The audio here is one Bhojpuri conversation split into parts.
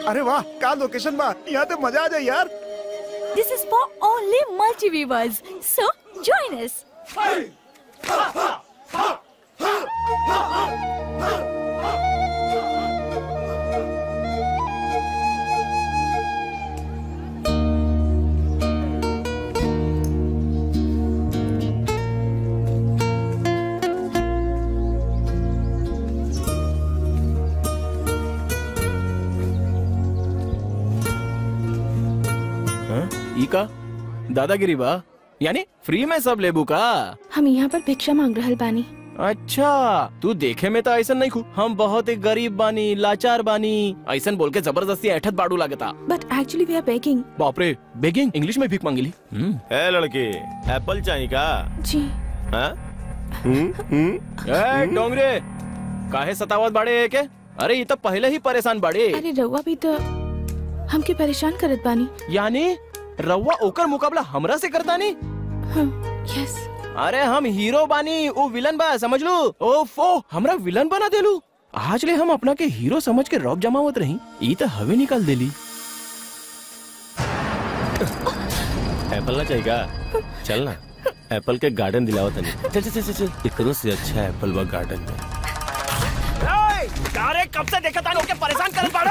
अरे वाह का लोकेशन बा यहाँ तो मजा आ जाए यार This is for only multi-viewers. So, join us. ई का दादागिरी बा यानी फ्री में सब लेबू का हम यहाँ पर भिक्षा मांग रहल बानी अच्छा तू देखे में तो ऐसा नहीं खू हम बहुत ही गरीब बानी लाचार बानी ऐसा बोल के जबरदस्ती ऐठत बाड़ू लागता but actually we are begging बापरे बेगिंग इंग्लिश में भीख मांगिली हम्म ए लड़की एप्पल चाहिए का जी हाँ? हम्म, हम्म। ए डोंगरे काहे सतावत बाड़े है के अरे ये तो पहले ही परेशान बाड़े अरे रउआ भी तो हमके परेशान करत बानी यानी रउआ ओकर मुकाबला हमरा से करता नहीं हाँ यस अरे हम हीरो बानी वो विलन बा समझ लू ओफो हमरा विलन बना देलू आज ले हम अपना के हीरो समझ के रौब जमावत रही ई तो हवे निकाल देली एप्पल ना चाहिए का चल ना एप्पल के गार्डन दिलावा तनी चल चल चल चल एकरो से अच्छा एप्पल बा गार्डन में अरे कब से देखा था लोग के परेशान कर बाड़ा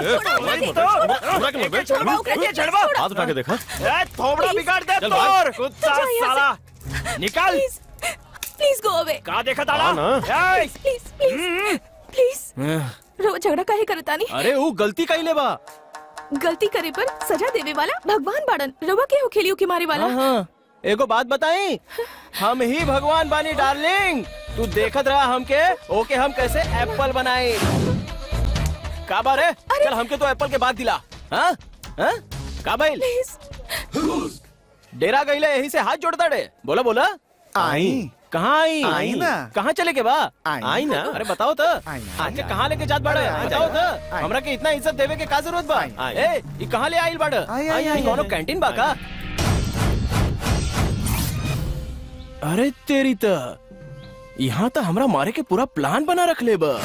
हाथ उठा के देखा ए थोबड़ा बिगाड़ दे चल भाग। तोर कुत्ता जाओ यहाँ से। साला निकाल प्लीज प्लीज गो अवे का देखा था हाँ ना। ए प्लीज प्लीज प्लीज रउआ झगड़ा काहे करतानी अरे वो गलती कइले बा गलती करे पर सजा देवे वाला भगवान बाड़न रउआ के हो खेलियो के मारे वाला हाँ हाँ एगो बात बताई हम ही भगवान बानी डार्लिंग तू देखत रहा हमके ओके हम कैसे एप्पल बनाए का बारे चल हमके तो एप्पल के बाद दिला हाँ हाँ का भाई प्लीज डेरा गईले यही से हाथ जोड़ता डे बोला बोला आई कहाँ आई आई ना। कहाँ चले के बा आई। आई ना अरे बताओ तो आई ना। आके कहाँ लेके जात बाड़े आई, बताओ आई, तो आई। हमरा के इतना इज्जत देवे के का जरूरत बा आई। ए ई कहाँ ले आइल बाड़ आई, आई, आई, कौनो आई। कैंटीन बा का अरे तेरी त यहाँ तो हमरा मारे के पूरा प्लान बना रख ले बा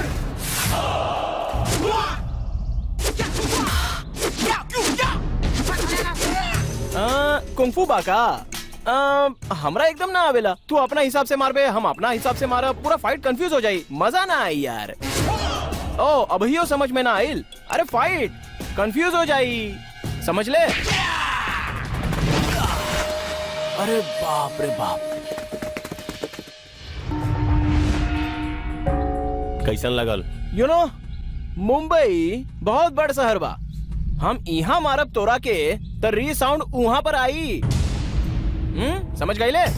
आ, कुंफू बा का आ, हमरा एकदम ना आवेला तू अपना हिसाब से मारबे हम अपना हिसाब से मारा पूरा फाइट कंफ्यूज हो जाई मजा ना आई यार ओ अभियो समझ में ना आइल अरे फाइट कंफ्यूज हो जाई समझ ले अरे बाप रे बाप कैसन लगल यू नो मुंबई बहुत बड़ शहर बा हम यहाँ मारब तोरा के त री साउंड वहां पर आई हम्म समझ गई ले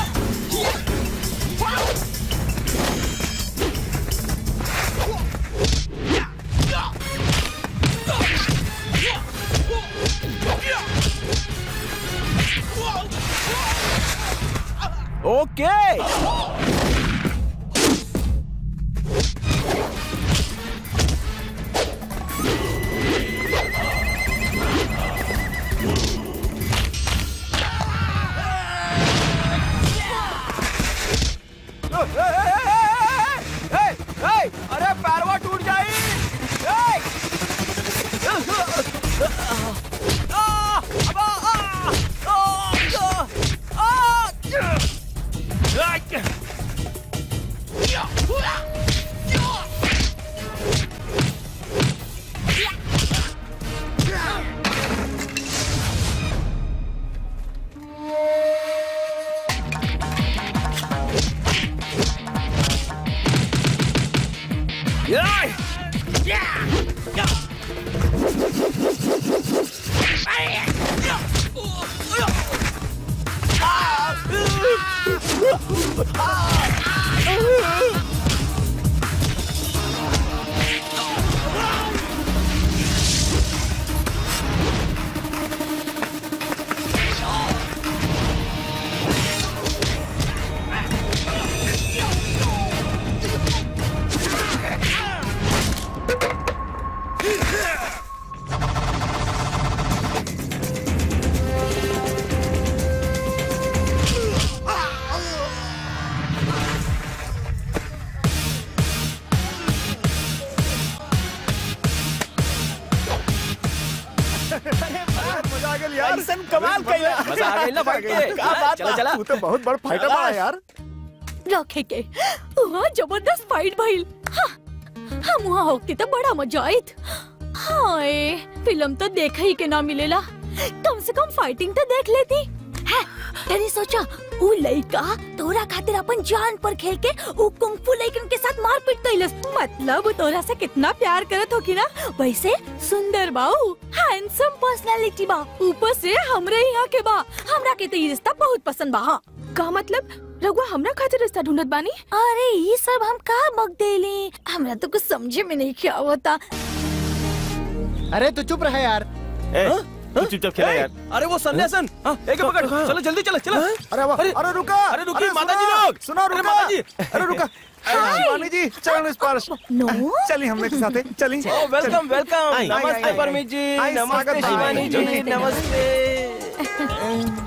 ओके अरे पैरवा टूट जाई ए! आ! अबा! आ! आ! आ! आ! गई यार ऐसन कमाल कइला। मजा आ गई ना फाइट के क्या बात चला चला तू तो बहुत बड़ फाइटर बड़ा यार रखे के वहाँ जबरदस्त फाइट भइल हाँ, हम वहाँ होती तो बड़ा मजा आयत हाय फिल्म तो देखा ही के ना मिलेला कम से कम फाइटिंग तो देख लेती है तेरी सोचा उ लइका तोरा खातिर अपन जान पर खेल के उ कुंफू लइकन के साथ मारपीट कइलस मतलब उ तोरा से कितना प्यार करत होगी ना वैसे सुंदर बाऊ हैंडसम पर्सनालिटी बा ऊपर से हमरे यहाँ के बा हमरा के तो ये रिश्ता बहुत पसंद बा हाँ का मतलब रघुआ हमरा खातिर रास्ता ढूंढत बानी अरे ये सब हम कहा बक देली हमरा तो कुछ समझे में नहीं क्या होता अरे तू चुप रहा यार ए, तू चुपचाप खेला यार अरे वो सन्यासन हाँ, एक पकड़ चलो जल्दी चलो चलो अरे वाह अरे- अरे रुका अरे रुकिए, सुनो, माताजी लोग! सुनो अरे रुका माताजी! अरे रुका शिवानी जी चरण स्पर्श नो चलिए हम लोग के साथ हैं, चलिए ओ वेलकम वेलकम आई, आई, नमस्ते आई, परमित जी आई, नमस्ते स्वागत है। शिवानी जी जल्दी। नमस्ते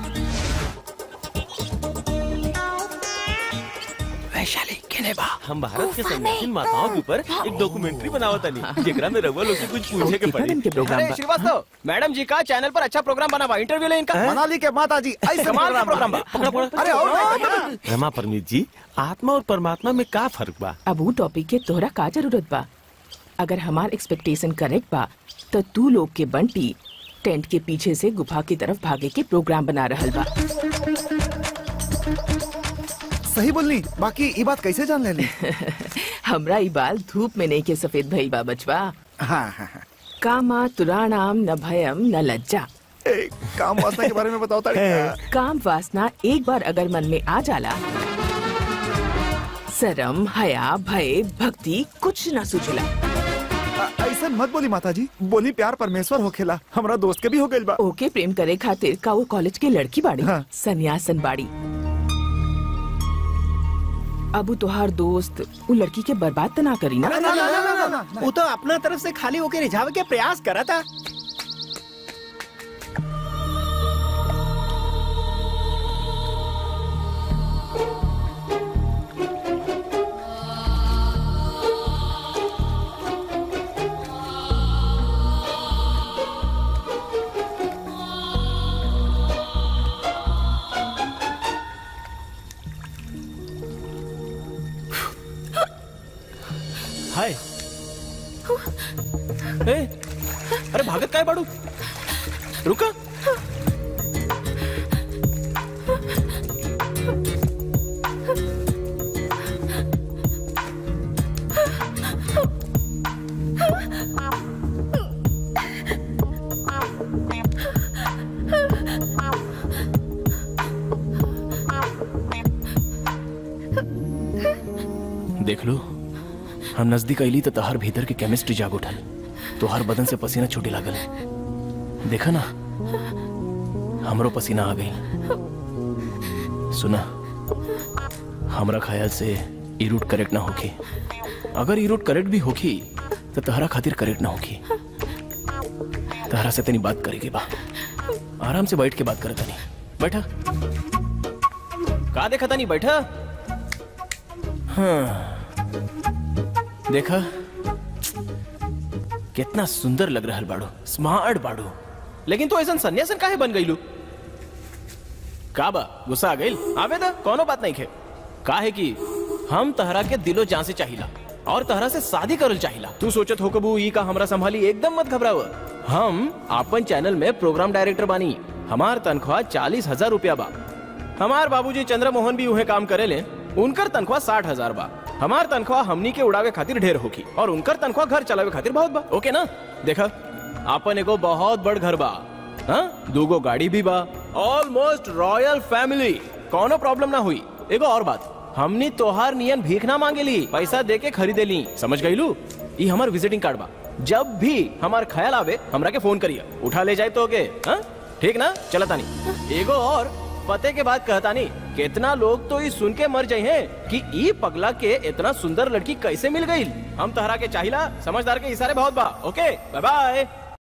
वैशाली केने बा हम भारत के संविधान माताओं के ऊपर एक डॉक्यूमेंट्री बनावत तनी जेकरा में रघुआ लोग से कुछ पूछे के पड़ी अरे श्रीवास्तव मैडम जी का चैनल पर अच्छा प्रोग्राम बना हुआ इंटरव्यू ले इनका मनाली के माता जी ऐसे कमाल का प्रोग्राम प्रोग्राम बा। बा अरे और नहीं तो क्या? रमा परमीत जी आत्मा और परमात्मा में का फर्क बा अब वो टॉपिक के तोहरा का जरूरत बा अगर हमार एक्सपेक्टेशन करेक्ट बा तो तू लोग के बंटी टेंट के पीछे से गुफा की तरफ भागे के प्रोग्राम बना रहल बा सही बोलनी बाकी ये बात कैसे जान लेनी हमरा ई बाल धूप में नहीं के सफेद भइल बा बचवा हाँ हाँ हाँ कामा तुराणाम न भयम न लज्जा ए, काम वासना के बारे में बताओ ताड़ी काम वासना एक बार अगर मन में आ जाला शरम हया भय भक्ति कुछ न सुझला ऐसा मत बोली माता जी बोली प्यार परमेश्वर हो खेला हमारा दोस्त के भी हो गइल बा ओके प्रेम करे खातिर का वो कॉलेज के लड़की बाड़ी हाँ। सन्यासन बाड़ी अब उ तोहार दोस्त वो लड़की के बर्बाद तो ना करी ना ना, ना, ना, ना, ना, ना, वो तो अपना तरफ से खाली होके रिझावे के प्रयास करा था हाय ए अरे भागत काय बाडू रुका देख लो हम नजदीक अली तो तहर भीतर के केमिस्ट्री जाग उठल तो हर बदन से पसीना छूटे लागल देखा ना हमरो पसीना आ गई सुना हमरा ख्याल से ई रूट करेक्ट ना होखी अगर ई रूट करेक्ट भी होखी तो तहरा खातिर करेक्ट ना होखी तहरा से तनी बात करेगी बा आराम से बैठ के बात करता नहीं बैठा का देखा नहीं बैठा हाँ देखा कितना सुंदर लग रहा बाड़ो स्मार्ट बाड़ो लेकिन तो ऐसा सन्यासन काहे बन गईलू का बा गुस्सा आ गईल आवे दा कोनो बात नहीं खे काहे कि हम तहरा के दिलो जान से चाहिला और तहरा से शादी करल चाहिला तू सोचत हो कबू ई का हमरा संभाली एकदम मत घबराव हम अपन चैनल में प्रोग्राम डायरेक्टर बानी हमार तनख्वाह चालीस हजार रुपया बा हमार बाबूजी चंद्रमोहन भी उहे काम करे ले उनकर तनख्वाह साठ हजार बा हमार तनख्वाह हमनी के उड़ावे खातिर ढेर होगी और उनकर तनख्वाह घर चलावे खातिर बहुत बा ओके ना देखा आपन एगो बहुत बड़ घर बा हाँ दूगो गाड़ी भी बा ऑलमोस्ट रॉयल फैमिली कोनो प्रॉब्लम ना हुई एगो और बात हमनी तोहार नियन भीख ना मांगेली पैसा दे के खरीदे ली समझ गईलू ई हमार विजिटिंग कार्ड बा जब भी हमार ख्याल आवे हमरा के फोन करिए उठा ले जाए तो के हाँ ठीक ना चलता नहीं एगो और पते के बाद कहता नहीं कितना लोग तो ये सुन के मर जाए हैं कि ई पगला के इतना सुंदर लड़की कैसे मिल गई हम तहरा के चाहिला समझदार के इशारे बहुत बा ओके बाय बाय